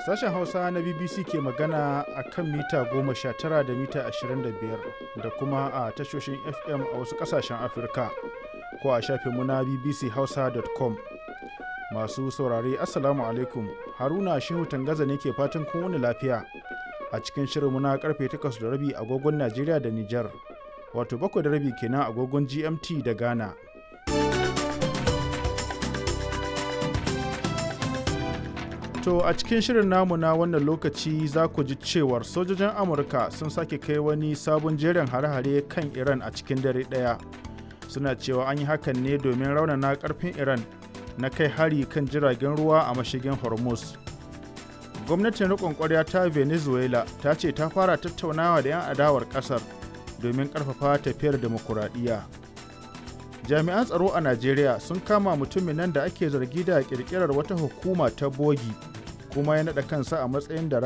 Sashen Hausa na BBC ke magana a kan mita 19 da mita 25 da kuma a tashoshin FM a wasu ƙasashen Afirka ko a shafinmu na bbchausa.com. Masu saurare Assalamu alaikum Haruna Shehu Tangaza ne ke fatan kun wani lafiya a cikin shirinmu na karfe 8 da rabi agogon Najeriya da Nijar wato 7 da rabi kenan agogon GMT da Ghana. To a cikin shirin namu na wannan lokaci za ku ji cewar sojojin Amurka sun sake kai wani sabon jerin hare-hare kan Iran a cikin dare ɗaya. Suna cewa an yi hakan ne domin raunana ƙarfin Iran na kai hari kan jiragen ruwa a mashigin Hormuz. Gwamnatin riƙon ƙwarya ta Venezuela ta ce ta fara tattaunawa da 'yan adawar ƙasar domin ƙarfafa tafiyar demokuraɗiyya. Jami'an tsaro a Najeriya sun kama mutumin nan da ake zargi da ƙirƙirar wata hukuma ta bogi kuma ya naɗa kansa a matsayin da